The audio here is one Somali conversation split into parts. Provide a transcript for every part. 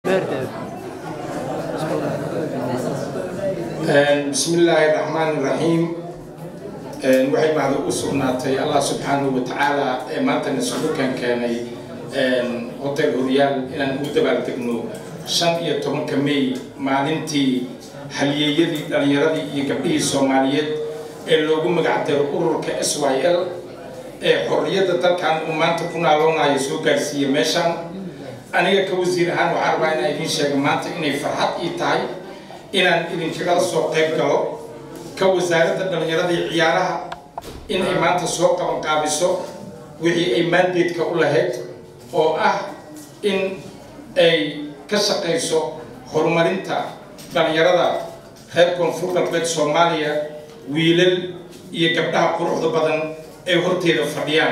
بسم الله الرحمن الرحيم waxay mahad u sugnaatay allah subxaanahu wa tacaala ee maanta nasuukan keenay hotel horyaal inaan ugu dabaaldegno shan iyo tobanka may maalintii halyeeyadii dhalinyaradii iyo gabdhihii soomaaliyeed ee loogu magac daro ururka s y l ee xorriyadda dalkan uu maanta ku naaloonayo soo gaarsiiyey meeshaan aniga ka wasiir ahaan waxaan rabaa inaan idiin sheega maanta inay farxad ii tahay inaan idinkagala soo qayb galo ka wasaaradda dhallinyarada iyo ciyaaraha in ay maanta soo qabanqaabiso wixii ay maandeedka u lahayd oo ah in ay ka shaqayso horumarinta dhallinyarada reer koonfur galbeed soomaaliya wiilal iyo gabdhaha quruxda badan ay horteeda fadhiyaan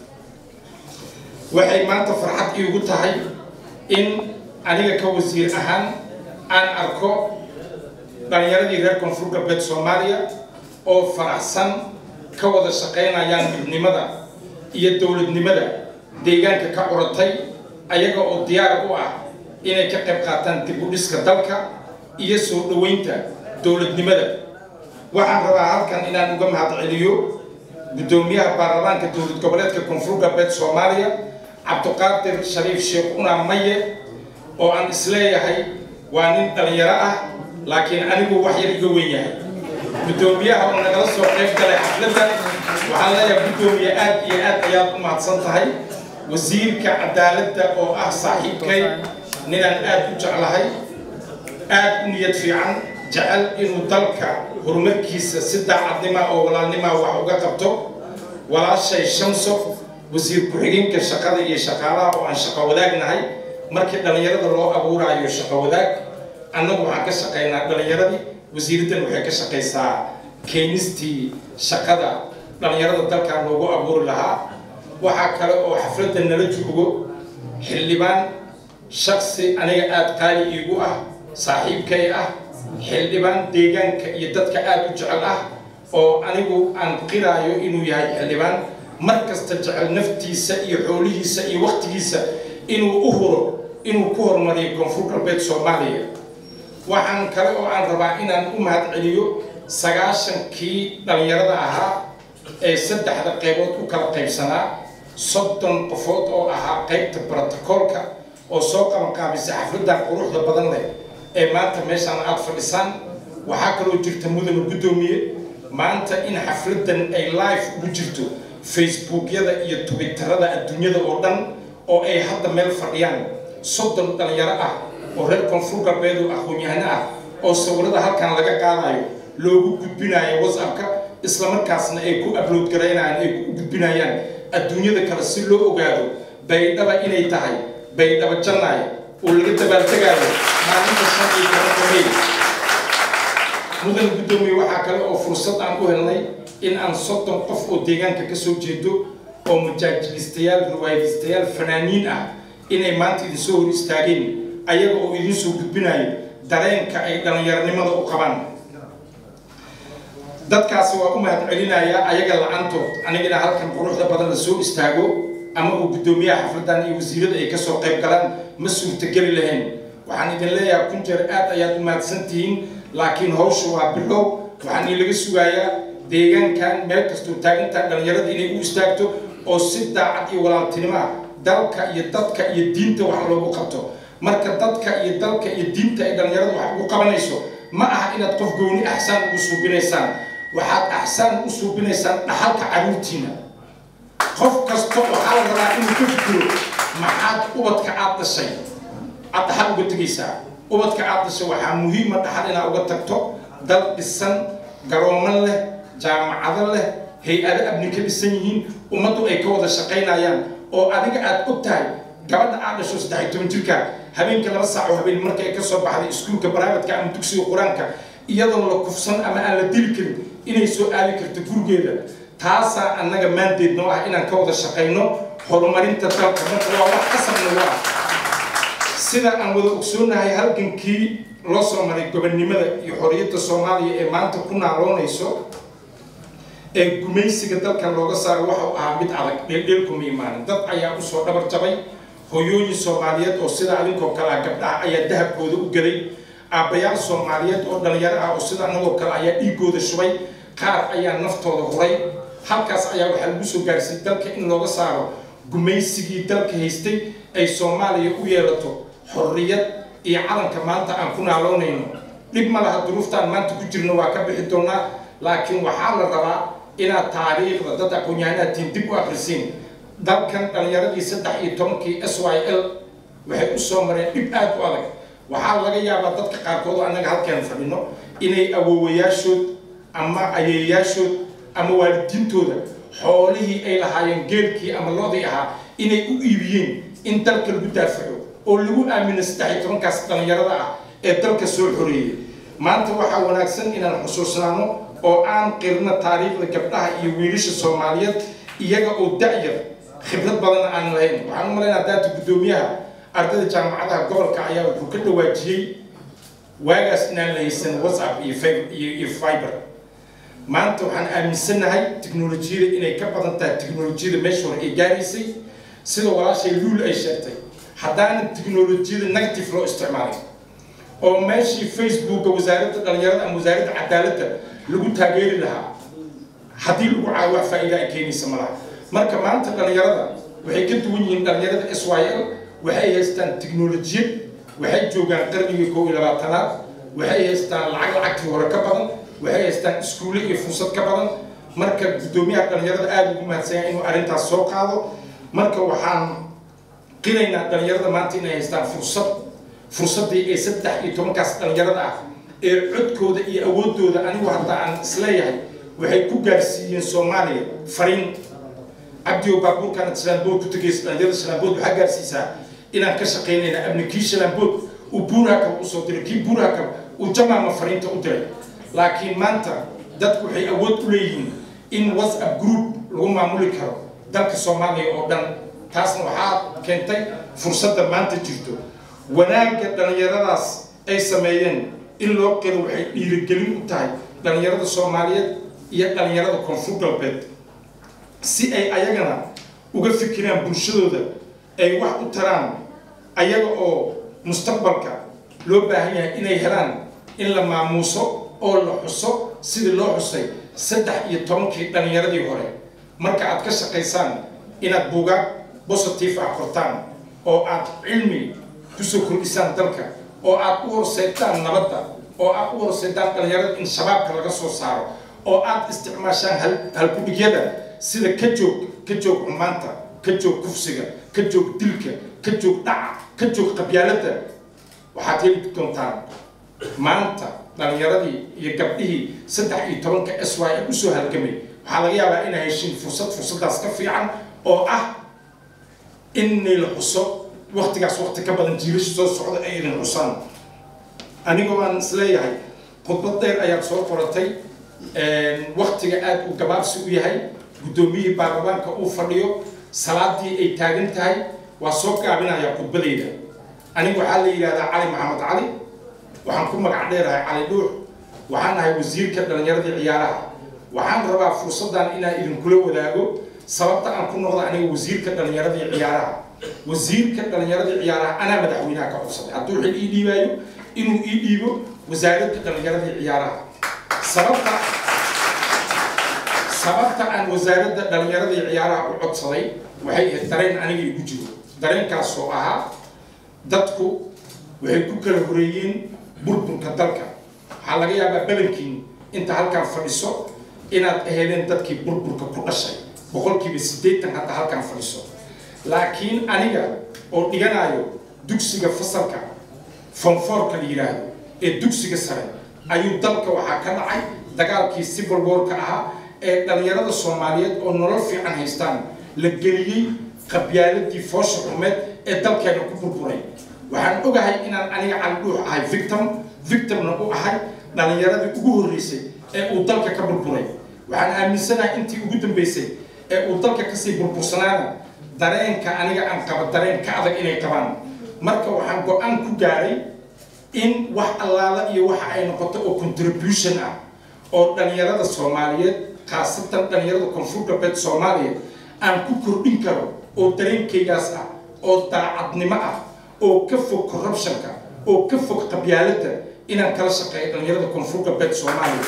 waxay maanta farxad iigu tahay in aniga ka wasiir ahaan aan arko dhalinyaradii reer koonfur galbeed soomaaliya oo faraxsan ka wada shaqaynayaan midnimada iyo dowladnimada deegaanka ka curatay ayaga oo diyaar u ah inay ka qayb qaataan dib u dhiska dalka iyo soo dhoweynta dowladnimada waxaan rabaa halkan inaan uga mahad celiyo guddoomiyaha baarlamaanka dowlad goboleedka koonfur galbeed soomaaliya cabdiqaadir shariif sheekh una maye oo aan isleeyahay waa nin dhalinyaro ah laakiin anigu wax yar iga weyn yahay guddoomiyaha oo nagala soo qayb galay xafladda waxaan leeyahay guddoomiye aad iyo aad ayaad u mahadsan tahay wasiirka cadaaladda oo ah saaxiibkay ninaan aad u jeclahay aad u niyad fiican jecel inuu dalka horumarkiisa si daacadnima oo walaalnima wax uga qabto walaashay shamso wasiir ku-xigeenka shaqada iyo shaqaalaha oo aan shaqo wadaagnahay markii dhallinyarada loo abuuraayo shaqo wadaag annagu waxaan ka shaqaynaa dhallinyaradii wasiiraddan waxay ka shaqaysaa keenistii shaqada dhallinyarada dalkan loogu abuuri lahaa waxaa kale oo xafladda nala joogo xildhibaan shaksi aniga aada qaali iigu ah saaxiibkay ah xildhibaan deegaanka iyo dadka aada u jecel ah oo anigu aan qiraayo inuu yahay xildhibaan mar kasta jecel naftiisa iyo xoolihiisa iyo waktigiisa inuu u huro inuu ku horumariyo koonfur galbeed soomaaliya waxaan kale oo aan rabaa inaan u mahad celiyo sagaashankii dhallinyarada ahaa ee saddexda qaybood u kala qaybsanaa soddon qofood oo ahaa qaybta brotocoolka oo soo qabanqaabisay xafladdan quruxda badan leh ee maanta meeshaan aada fadhisaan waxaa kaloo jirta mudana guddoomiye maanta in xafladdan ay live ugu jirto facebookyada iyo twitterada adduunyada oo dhan oo ay hadda meel fadhiyaan soddon dhalinyaro ah oo reer koonfur galbeed oo aqoon-yahano ah oo sawirada halkan laga qaadayo loogu gudbinayo whatsappka islamarkaasna ay ku upload garaynayaan ay ku gudbinayaan adduunyada kale si loo ogaado baydhaba inay tahay baydhaba jannaay oo laga dabaaltegaayo maalinta shan iyo tobanka may mudan guddoomiye waxaa kale oo fursad aan u helnay in aan soddon qof oo deegaanka ka soo jeedo oo majaajilistayaal riwaayadistayaal fanaaniin ah inay maanta idin soo hor istaageen ayaga oo idin soo gudbinayo dareenka ay dhallinyaronimada u qabaan dadkaasi waa u mahad celinayaa ayaga la-aantood anigana halkan quruxda badan la soo istaago ama uu guddoomiyaha xafladdan iyo wasiirada ay kasoo qayb galaan ma suurtageli lahayn waxaan idin leeyahay kun jeer aad ayaad u mahadsan tihiin laakiin hawsha waa bilow waxaan ilaga sugayaa deegaankan meel kastoo taagintaan dhallinyarada inay u istaagto oo si daacad iyo walaaltinimoa dalka iyo dadka iyo diinta wax loogu qabto marka dadka iyo dalka iyo diinta ay dhallinyarada wax ugu qabanayso ma aha inaad qof gooni axsaan ugu suubinaysaan waxaad axsaan u suubinaysaan dhaxalka caruurtiina qof kasta waxaa la rabaa inuu ka fikiro maxaad ubadka aad dhashay aad dhaxal uga tegaysaa ubadka aad dhashay waxaa muhiima dhaxal inaad uga tagto dal dhisan garoomo leh jaamacado leh hay-ado abni ka dhisan yihiin ummaddu ay ka wada shaqaynayaan oo adiga aad og tahay gabadha aad dhasho saddex iyo toban jirka habeenka laba saac oo habeen marka ay ka soo baxday iskuulka baraamadka ama dugsiga qur-aanka iyadoon la kufsan ama aan la dili karin inay soo aadi karto gurigeeda taasaa annaga maandeed noo ah inaan ka wada shaqayno horumarinta dalka marka waa wax qasabna waa sida aan wada ogsoonahay halgankii loo soo maray gobonnimada iyo xorriyadda soomaaliya ee maanta ku naaloonayso ee gumaysiga dalkan looga saaray waxa uu ahaa mid adag dheeldheelkuma imaanin dad ayaa usoo dhabar jabay hooyooyin soomaaliyeed oo sida adinkoo kale ah gabdhaha ayaa dahabkooda u gaday aabbayaal soomaaliyeed oo dhalinyaro ah oo sida anagoo kale ayaa dhiigooda shubay qaar ayaa naftooda huray halkaas ayaa waxaa lagu soo gaarsiiyey dalka in looga saaro gumaysigii dalka haystay ay soomaaliya u yeelato xorriyad iyo calanka maanta aan ku naaloonayno dhib ma laha duruuftaan maanta ku jirno waa ka bixi doonaa laakiin waxaa la rabaa inaad taariikhda dad aqoon-yahanaadtiin dib u akrisiin dalkan dhalinyaradii saddex iyo tobankii s y l waxay u soo mareen dhib aada u adag waxaa laga yaabaa dadka qaarkood oo annaga halkaan fadhino inay awoowayaashood ama ayeeyaashood ama waalidiintooda xoolihii ay lahaayeen geelkii ama loodii ahaa inay u iibiyeen in dalka lagu daafaco oo lagu aamino saddex iyo tobankaas dhalinyarada ah ee dalka soo xoreeyay maanta waxaa wanaagsan inaan xusuusnaano oo aan qirno taariikhda gabdhaha iyo wiilasha soomaaliyeed iyaga oo da-yar khibrad badan aan lahayn waxaan u malaynaa daata guddoomiyaha ardayda jaamacadaha gobolka ayaa wuxuu ka dhawaajiyey waagaas inaan la haysan whatsapp iyo iyo fiber maanta waxaan aaminsanahay tiknolojiyada inay ka badan tahay tiknolojiyada meesha hore ay gaaraysay sida walaashay luul ay sheegtay haddaana tiknolojiyada negative loo isticmaalay oo meeshii facebooka wasaaradda dhalinyarada ama wasaaradda cadaaladda lagu taageeri lahaa haddii lagu caayo wax faa'iida ay keenaysa malaha marka maanta dhalinyarada waxay ka duwan yihiin dhalinyarada s y l waxay haystaan tiknolojiyad waxay joogaan qarnigii kow iyo labaatanaad waxay haystaan lacag lacagtii hore ka badan waxay haystaan iskuulle iyo fursad ka badan marka guddoomiyaha dhalinyarada aada ugu mahadsanya inuu arrintaas soo qaado marka waxaan qiraynaa dhalinyarada maanta inay haystaan fursad fursaddii ee saddex iyo tobankaas dhalinyarada ah ee codkooda iyo awoodooda anigu hadda aan isleeyahay waxay ku gaarsiiyeen soomaaliya fariin cabdiyo baabuurkaan shalaanbood ku tegaysa dhalinyarada shalaanbood waxaa gaarsiisaa inaan ka shaqaynayna amni kii shalaanbood uu buurhakab usoo diray kii buurhakab uu jamaama fariinta u diray laakiin maanta dadku waxay awood u leeyihiin in whatsapp group lagu maamuli karo dalka soomaaliya oo dhan taasna waxaa keentay fursadda maanta jirto wanaagga dhalinyaradaas ay sameeyeen in loo qiro waxay dhiirigelin u tahay dhalinyarada soomaaliyeed iyo dhalinyarada koonfur galbeed si ay ayagana uga fikiraan bulshadooda ay wax u taraan ayaga oo mustaqbalka loo baahan yahay inay helaan in la maamuuso oo la xuso sidii loo xusay saddex iyo tobankii dhalinyaradii hore marka aad ka shaqaysaan inaad buugaag positive ah qortaan oo aad cilmi kusoo kordhisaan dalka oo aad u horseedtaan nabadda oo aad u horseedtaan dhalinyarada in shabaabka laga soo saaro oo aad isticmaashaan halkudhigyada sida ka joog ka joog xumaanta ka joog kufsiga ka joog dilka ka joog dhaca ka joog qabyaaladda waxaad heli doontaan maanta dhalinyaradii iyo gabdhihii saddex iyo tobanka s y l usoo halgamay waxaa laga yaabaa inay heshiin fursad fursaddaas ka fiican oo ah inay la xuso waktigaas wakti ka badan jiilasha soo socda ay idin xusaan anigoo aan isleeyahay khudbad dheer ayaad soo qoratay waktiga aada u gabaabsi u yahay guddoomiyihii baarlamaanka uu fadhiyo salaadii ay taagan tahay waa soo gaabinayaa khudbadeyda anigu waxaa la yidhahdaa cali maxamed cali waxaan ku magac dheerahay cali dhuux waxaan ahay wasiirka dhalinyaradii ciyaaraha waxaan rabaa fursaddan inaan idinkula wadaago sababta aan ku noqda aniga wasiirka dhalinyaradii ciyaaraha wasiirka dhalinyaradii ciyaaraha anaa madaxweynaha ka codsaday hadduu xil ii dhiibaayo inuu ii dhiibo wasaaradda dhalinyaradii ciyaaraha sababta sababta aan wasaaradda dhalinyaradii ciyaaraha u codsaday waxay ahayd dareen aniga igu jiro dareenkaas oo ahaa dadku waxay ku kala horeeyeen burburka dalka waxaa laga yaabaa badankiin inta halkaan fadhiso inaad aheedeen dadkii burburka ku dhashay boqolkiiba siddeetan hadda halkaan fadhiso laakiin aniga oo dhiganayo dugsiga fasalka fonfoorka la yidhaahdo ee dugsiga sare ayuu dalka waxaa ka dhacay dagaalkii civil warka ahaa ee dhalinyarada soomaaliyeed oo nolol fiican haystaan la geliyey qabyaaladii foosha xumeed ee dalkeena ku burburay waxaan ogahay inaan aniga caldhuux ahay victim victimna u ahay dhalinyaradii ugu horreysay ee uu dalka ka burburay waxaan aaminsanahay intii ugu dambeysay ee uu dalka kasii burbursanaana dareenka aniga aan qaba dareen ka adag inay qabaan marka waxaan go-aan ku gaaray in wax allaala iyo waxa ay noqoto oo contribution ah oo dhalinyarada soomaaliyeed khaasatan dhalinyarada koonfur galbeed soomaaliya aan ku kordhin karo oo dareenkaygaas ah oo daacadnimo ah oo ka fog corruptionka oo ka fog qabyaaladda inaan kala shaqeeyo dhalinyarada koonfur galbeed soomaaliya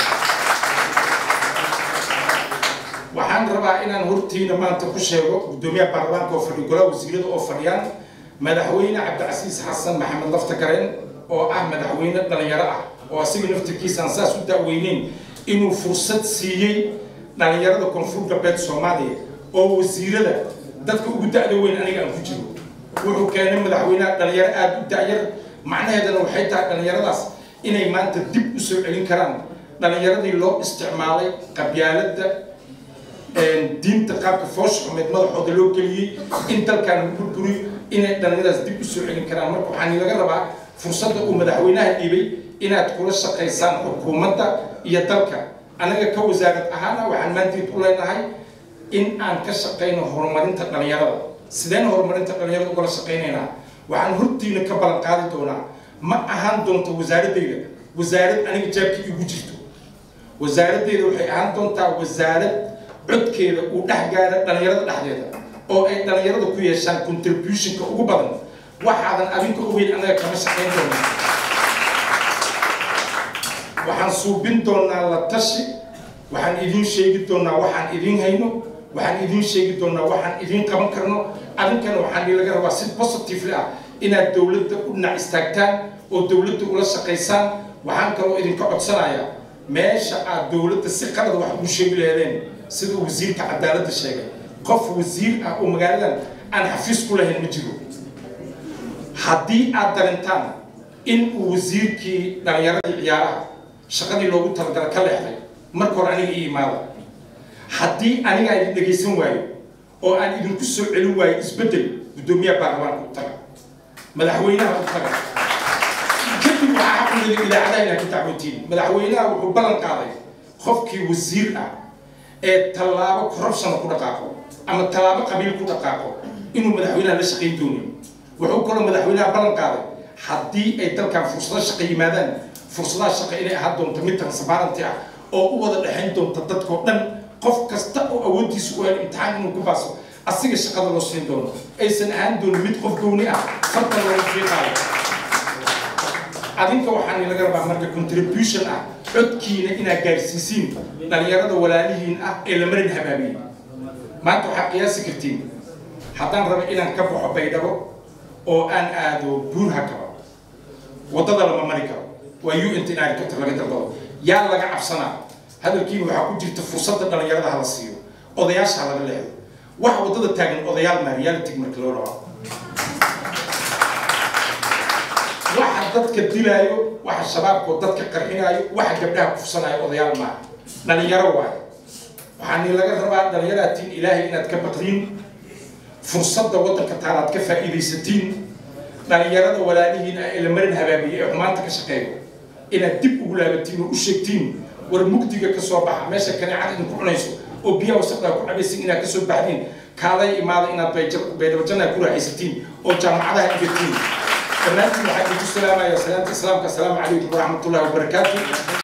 waxaan rabaa inaan hortiina maanta ku sheego guddoomiyaha baarlamaanka oo fadhiyo golaha wasiirada oo fadhiyaan madaxweyne cabdicasiis xasan maxamed lafta gareen oo ah madaxweyne dhalinyaro ah oo asiga naftirkiisa aan saas u daaweyneyn inuu fursad siiyey dhalinyarada koonfur galbeed soomaaliya oo wasiirada dadka ugu da-da weyn aniga aan ku jiro wuxuu keenay madaxweyneha dhalinyaro aada u da-yar macnaheedana waxay tahay dhalinyaradaas inay maanta dib u soo celin karaan dhalinyaradii loo isticmaalay qabyaaladda diinta qaabka foosha xumeed madaxooda loo geliyey in dalkan lagu burburiyo inay dhalinyaradaas dib u soo celin karaan marka waxaan laga rabaa fursadda uu madaxweynaha dhiibay inaad kula shaqaysaan xukuumadda iyo dalka anaga ka wasaarad ahaana waxaan maanteed u leenahay in aan ka shaqayno horumarinta dhalinyarada sideen horumarinta dhalinyarada ugala shaqaynaynaa waxaan hortiina ka ballan qaadi doonaa ma ahaan doonto wasaaradeyda wasaarad aniga jaabkii igu jirto wasaaradeyda waxay ahaan doontaa wasaarad codkeeda uu dhex gaara dhalinyarada dhexdeeda oo ay dhalinyarada ku yeeshaan contributionka ugu badan waxaadan adinka ogeyn anaga kama shaqayn doonaa waxaan suubin doonaa la tashi waxaan idiin sheegi doonaa waxaan idiin hayno waxaan idiin sheegi doonaa waxaan idiin qaban karno adinkana waxaan laga rabaa si positively ah inaad dowladda u dhinac istaagtaan oo dowladda ula shaqaysaan waxaan kaloo idinka codsanayaa meesha aad dowladda si qalad wax ugu sheegi laheedeen sida wasiirka cadaaladda sheegay qof wasiir ah oo magaaladan aan xafiis ku lahayn ma jiro haddii aad darintaan in uu wasiirkii dhalinyaradii ciyaaraha shaqadii loogu talagala ka leexday marka hore aniga ii imaada haddii aniga idin dhegaysan waayo oo aan idinku soo celin waayo isbeddel guddoomiyaha baarlamaanka u taga madaxweynaha u taga kadib waxaa xaquleda idaacadaha inaad ka dacwootiin madaxweynaha wuxuu ballan qaaday qofkii wasiir ah ee tallaabo corruption ku dhaqaaqo ama tallaabo qabiil ku dhaqaaqo inuu madaxweynaha la shaqayn doonin wuxuu kaloo madaxweynaha ballan qaaday haddii ay dalkan fursado shaqo yimaadaan fursadaha shaqo inay ahaan doonto mid transparenty ah oo u wada dhexayn doonta dadkao dhan qof kasta oo awooddiisa u hel imtixaan inuu ku baaso asiga shaqada loo siin doono aysan ahaan doonin mid qof gowni ah fartan looga fiiqaayo adinka waxaan laga rabaa marka contribution ah codkiina inaad gaarsiisiin dhalinyarada walaalihiin ah ee la marin habaabiyey maanta waxaad qiyaasi kartiin haddaan rabo inaan ka baxo baydhabo oo aan aado buurha kaba waddada lama mari karo waa u n t helicopter laga dalbado yaa laga cabsanaa hadalkiina waxaa ku jirta fursadda dhalinyarada hala siiyo odayaasha laga leexdo waxa waddada taagan odayaal maa reality marka loo dhaco waxa dadka dilaayo waxa shabaabkoo dadka qarxinaayo waxa gabdhaha kufsanaayo odayaal maaha dhalinyaro waayo waxaa ni laga rabaa dhalinyaraatiin ilaahay inaad ka baqdiin fursadda waddanka taalaad ka faa'iidaysatiin dhalinyarada walaalihiin ah ee la marin habaabiyey ee xumaanta ka shaqeeyo inaad dib ugu laabatiin oo u sheegtiin war mugdiga ka soo baxa meesha kaneecada idinku cunayso oo biyaha wasaqdaa ku cabaysin inaad kasoo baxdiin kaalay imaada inaad baydhabajanna ku raaxaysatiin oo jaamacadaha dhigatiin dhammaantiin waxaa idinku salaamaya salaamta islaamka asalaamu calaykum waraxmatullahi wabarakaatu